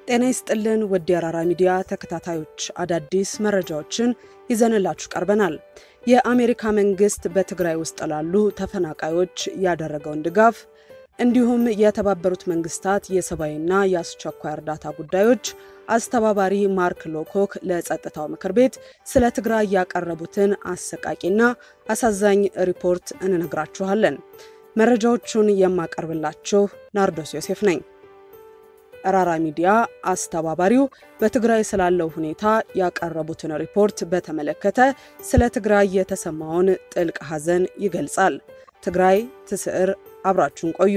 ጤና ይስጥልን ውድ የአራራ ሚዲያ ተከታታዮች፣ አዳዲስ መረጃዎችን ይዘንላችሁ ቀርበናል። የአሜሪካ መንግስት በትግራይ ውስጥ ላሉ ተፈናቃዮች ያደረገውን ድጋፍ እንዲሁም የተባበሩት መንግስታት የሰብአዊና የአስቸኳይ እርዳታ ጉዳዮች አስተባባሪ ማርክ ሎኮክ ለጸጥታው ምክር ቤት ስለ ትግራይ ያቀረቡትን አሰቃቂና አሳዛኝ ሪፖርት እንነግራችኋለን። መረጃዎቹን የማቀርብላችሁ ናርዶስ ዮሴፍ ነኝ። ራራ ሚዲያ አስተባባሪው በትግራይ ስላለው ሁኔታ ያቀረቡትን ሪፖርት በተመለከተ ስለ ትግራይ የተሰማውን ጥልቅ ሐዘን ይገልጻል። ትግራይ ትስዕር፣ አብራችሁን ቆዩ።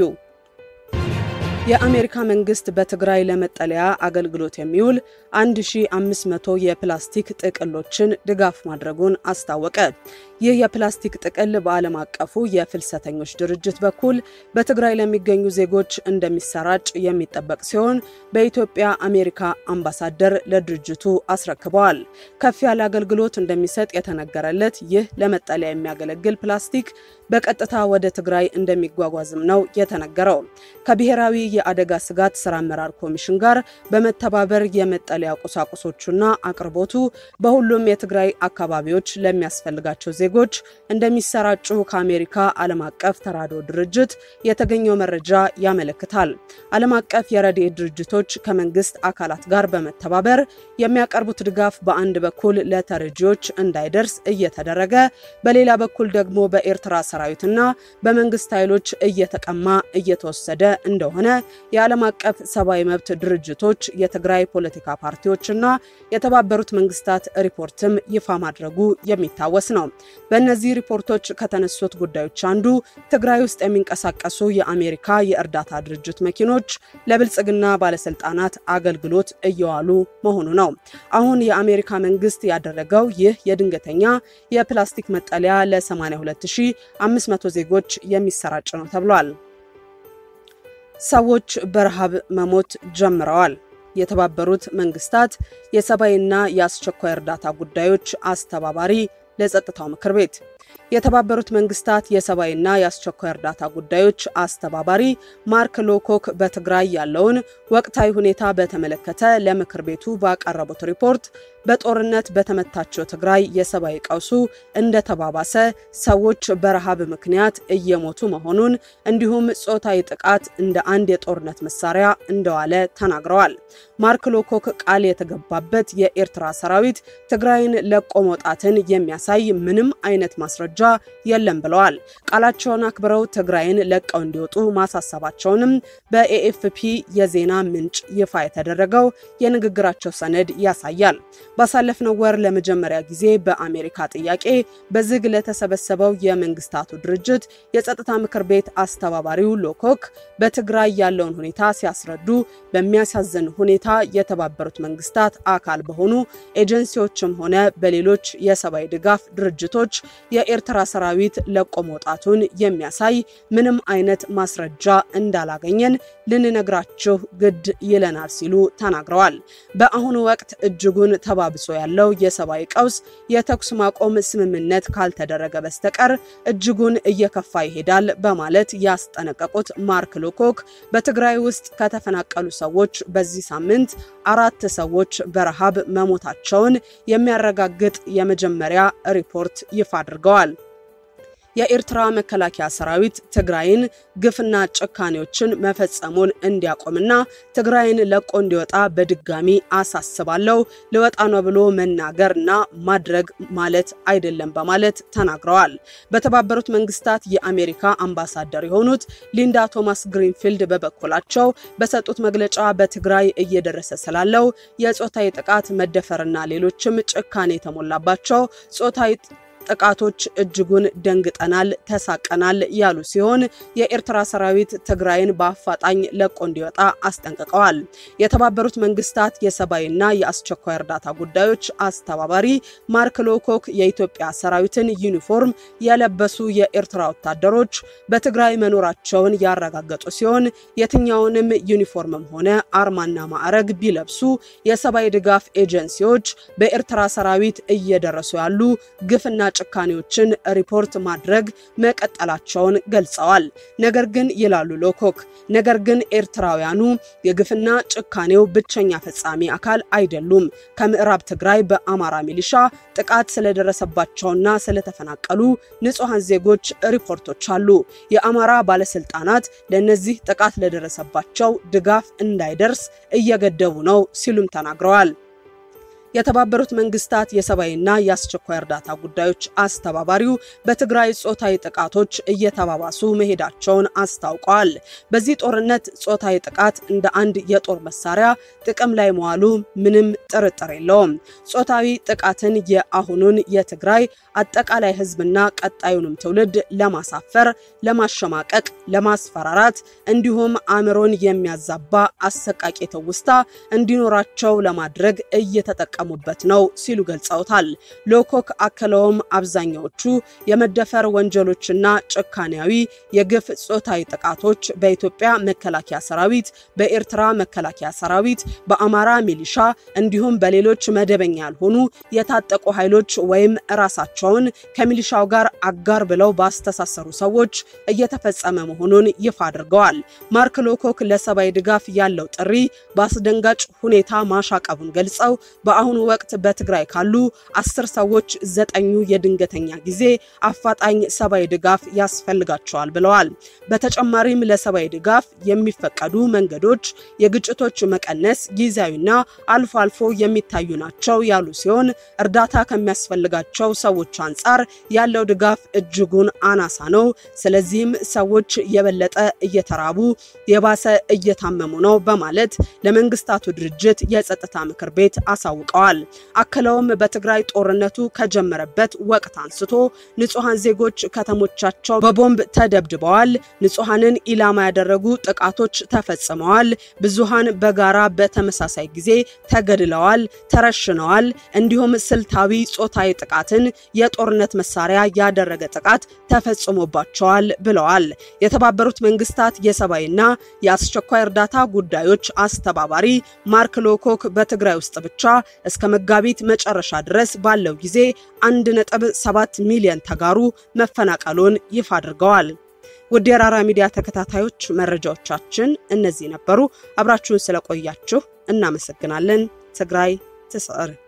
የአሜሪካ መንግስት በትግራይ ለመጠለያ አገልግሎት የሚውል 1500 የፕላስቲክ ጥቅሎችን ድጋፍ ማድረጉን አስታወቀ። ይህ የፕላስቲክ ጥቅል በዓለም አቀፉ የፍልሰተኞች ድርጅት በኩል በትግራይ ለሚገኙ ዜጎች እንደሚሰራጭ የሚጠበቅ ሲሆን በኢትዮጵያ አሜሪካ አምባሳደር ለድርጅቱ አስረክበዋል። ከፍ ያለ አገልግሎት እንደሚሰጥ የተነገረለት ይህ ለመጠለያ የሚያገለግል ፕላስቲክ በቀጥታ ወደ ትግራይ እንደሚጓጓዝም ነው የተነገረው። ከብሔራዊ የአደጋ ስጋት ስራ አመራር ኮሚሽን ጋር በመተባበር የመጠለያ ቁሳቁሶቹና አቅርቦቱ በሁሉም የትግራይ አካባቢዎች ለሚያስፈልጋቸው ዜጎች እንደሚሰራጩ ከአሜሪካ ዓለም አቀፍ ተራድኦ ድርጅት የተገኘው መረጃ ያመለክታል። ዓለም አቀፍ የረድኤት ድርጅቶች ከመንግስት አካላት ጋር በመተባበር የሚያቀርቡት ድጋፍ በአንድ በኩል ለተረጂዎች እንዳይደርስ እየተደረገ፣ በሌላ በኩል ደግሞ በኤርትራ ሰራዊትና በመንግስት ኃይሎች እየተቀማ እየተወሰደ እንደሆነ የዓለም አቀፍ ሰብአዊ መብት ድርጅቶች፣ የትግራይ ፖለቲካ ፓርቲዎችና የተባበሩት መንግስታት ሪፖርትም ይፋ ማድረጉ የሚታወስ ነው። በእነዚህ ሪፖርቶች ከተነሱት ጉዳዮች አንዱ ትግራይ ውስጥ የሚንቀሳቀሱ የአሜሪካ የእርዳታ ድርጅት መኪኖች ለብልጽግና ባለስልጣናት አገልግሎት እየዋሉ መሆኑ ነው። አሁን የአሜሪካ መንግስት ያደረገው ይህ የድንገተኛ የፕላስቲክ መጠለያ ለ82500 ዜጎች የሚሰራጭ ነው ተብሏል። ሰዎች በረሃብ መሞት ጀምረዋል። የተባበሩት መንግስታት የሰብአዊና የአስቸኳይ እርዳታ ጉዳዮች አስተባባሪ ለጸጥታው ምክር ቤት የተባበሩት መንግስታት የሰብአዊና የአስቸኳይ እርዳታ ጉዳዮች አስተባባሪ ማርክ ሎኮክ በትግራይ ያለውን ወቅታዊ ሁኔታ በተመለከተ ለምክር ቤቱ ባቀረቡት ሪፖርት በጦርነት በተመታቸው ትግራይ የሰብአዊ ቀውሱ እንደተባባሰ፣ ሰዎች በረሃብ ምክንያት እየሞቱ መሆኑን እንዲሁም ጾታዊ ጥቃት እንደ አንድ የጦርነት መሳሪያ እንደዋለ ተናግረዋል። ማርክ ሎኮክ ቃል የተገባበት የኤርትራ ሰራዊት ትግራይን ለቆ መውጣትን የሚያሳይ ምንም አይነት ማስረጃ የለም ብለዋል። ቃላቸውን አክብረው ትግራይን ለቀው እንዲወጡ ማሳሰባቸውንም በኤኤፍፒ የዜና ምንጭ ይፋ የተደረገው የንግግራቸው ሰነድ ያሳያል። ባሳለፍነው ወር ለመጀመሪያ ጊዜ በአሜሪካ ጥያቄ በዝግ ለተሰበሰበው የመንግስታቱ ድርጅት የጸጥታ ምክር ቤት አስተባባሪው ሎኮክ በትግራይ ያለውን ሁኔታ ሲያስረዱ በሚያሳዝን ሁኔታ የተባበሩት መንግስታት አካል በሆኑ ኤጀንሲዎችም ሆነ በሌሎች የሰብአዊ ድጋፍ ድርጅቶች የኤርትራ ሰራዊት ለቆ መውጣቱን የሚያሳይ ምንም አይነት ማስረጃ እንዳላገኘን ልንነግራችሁ ግድ ይለናል ሲሉ ተናግረዋል። በአሁኑ ወቅት እጅጉን ተባብሶ ያለው የሰብአዊ ቀውስ የተኩስ ማቆም ስምምነት ካልተደረገ በስተቀር እጅጉን እየከፋ ይሄዳል በማለት ያስጠነቀቁት ማርክ ሎኮክ በትግራይ ውስጥ ከተፈናቀሉ ሰዎች በዚህ ሳምንት አራት ሰዎች በረሃብ መሞታቸውን የሚያረጋግጥ የመጀመሪያ ሪፖርት ይፋ አድርገዋል። የኤርትራ መከላከያ ሰራዊት ትግራይን ግፍና ጭካኔዎችን መፈጸሙን እንዲያቆምና ትግራይን ለቆ እንዲወጣ በድጋሚ አሳስባለሁ። ልወጣ ነው ብሎ መናገርና ማድረግ ማለት አይደለም በማለት ተናግረዋል። በተባበሩት መንግስታት የአሜሪካ አምባሳደር የሆኑት ሊንዳ ቶማስ ግሪንፊልድ በበኩላቸው በሰጡት መግለጫ በትግራይ እየደረሰ ስላለው የጾታዊ ጥቃት መደፈርና ሌሎችም ጭካኔ የተሞላባቸው ጾታዊ ጥቃቶች እጅጉን ደንግጠናል፣ ተሳቀናል ያሉ ሲሆን የኤርትራ ሰራዊት ትግራይን በአፋጣኝ ለቆ እንዲወጣ አስጠንቅቀዋል። የተባበሩት መንግስታት የሰብአዊና የአስቸኳይ እርዳታ ጉዳዮች አስተባባሪ ማርክ ሎኮክ የኢትዮጵያ ሰራዊትን ዩኒፎርም የለበሱ የኤርትራ ወታደሮች በትግራይ መኖራቸውን ያረጋገጡ ሲሆን የትኛውንም ዩኒፎርምም ሆነ አርማና ማዕረግ ቢለብሱ የሰብአዊ ድጋፍ ኤጀንሲዎች በኤርትራ ሰራዊት እየደረሱ ያሉ ግፍና ጭካኔዎችን ሪፖርት ማድረግ መቀጠላቸውን ገልጸዋል። ነገር ግን ይላሉ ሎኮክ፣ ነገር ግን ኤርትራውያኑ የግፍና ጭካኔው ብቸኛ ፈጻሚ አካል አይደሉም። ከምዕራብ ትግራይ በአማራ ሚሊሻ ጥቃት ስለደረሰባቸውና ስለተፈናቀሉ ንጹሐን ዜጎች ሪፖርቶች አሉ። የአማራ ባለስልጣናት ለእነዚህ ጥቃት ለደረሰባቸው ድጋፍ እንዳይደርስ እየገደቡ ነው ሲሉም ተናግረዋል። የተባበሩት መንግስታት የሰብአዊና የአስቸኳይ እርዳታ ጉዳዮች አስተባባሪው በትግራይ ጾታዊ ጥቃቶች እየተባባሱ መሄዳቸውን አስታውቀዋል። በዚህ ጦርነት ጾታዊ ጥቃት እንደ አንድ የጦር መሳሪያ ጥቅም ላይ መዋሉ ምንም ጥርጥር የለውም። ጾታዊ ጥቃትን የአሁኑን የትግራይ አጠቃላይ ሕዝብና ቀጣዩንም ትውልድ ለማሳፈር፣ ለማሸማቀቅ፣ ለማስፈራራት እንዲሁም አእምሮን የሚያዛባ አሰቃቂ ትውስታ እንዲኖራቸው ለማድረግ እየተጠቀሙ በት ነው ሲሉ ገልጸውታል። ሎኮክ አክለውም አብዛኛዎቹ የመደፈር ወንጀሎችና ጭካኔያዊ የግፍ ጾታዊ ጥቃቶች በኢትዮጵያ መከላከያ ሰራዊት፣ በኤርትራ መከላከያ ሰራዊት፣ በአማራ ሚሊሻ እንዲሁም በሌሎች መደበኛ ያልሆኑ የታጠቁ ኃይሎች ወይም ራሳቸውን ከሚሊሻው ጋር አጋር ብለው ባስተሳሰሩ ሰዎች እየተፈጸመ መሆኑን ይፋ አድርገዋል። ማርክ ሎኮክ ለሰብአዊ ድጋፍ ያለው ጥሪ በአስደንጋጭ ሁኔታ ማሻቀቡን ገልጸው በአሁኑ ወቅት በትግራይ ካሉ አስር ሰዎች ዘጠኙ የድንገተኛ ጊዜ አፋጣኝ ሰብአዊ ድጋፍ ያስፈልጋቸዋል ብለዋል። በተጨማሪም ለሰብአዊ ድጋፍ የሚፈቀዱ መንገዶች የግጭቶች መቀነስ ጊዜያዊና አልፎ አልፎ የሚታዩ ናቸው ያሉ ሲሆን እርዳታ ከሚያስፈልጋቸው ሰዎች አንጻር ያለው ድጋፍ እጅጉን አናሳ ነው። ስለዚህም ሰዎች የበለጠ እየተራቡ የባሰ እየታመሙ ነው በማለት ለመንግስታቱ ድርጅት የጸጥታ ምክር ቤት አሳውቀዋል። አክለውም በትግራይ ጦርነቱ ከጀመረበት ወቅት አንስቶ ንጹሐን ዜጎች ከተሞቻቸው በቦምብ ተደብድበዋል። ንጹሐንን ኢላማ ያደረጉ ጥቃቶች ተፈጽመዋል። ብዙሃን በጋራ በተመሳሳይ ጊዜ ተገድለዋል፣ ተረሽነዋል። እንዲሁም ስልታዊ ጾታዊ ጥቃትን የጦርነት መሳሪያ ያደረገ ጥቃት ተፈጽሞባቸዋል ብለዋል። የተባበሩት መንግስታት የሰብአዊና የአስቸኳይ እርዳታ ጉዳዮች አስተባባሪ ማርክ ሎኮክ በትግራይ ውስጥ ብቻ እስከ መጋቢት መጨረሻ ድረስ ባለው ጊዜ 1.7 ሚሊዮን ተጋሩ መፈናቀሉን ይፋ አድርገዋል። ውድ የራራ ሚዲያ ተከታታዮች መረጃዎቻችን እነዚህ ነበሩ። አብራችሁን ስለቆያችሁ እናመሰግናለን። ትግራይ ትስዕር።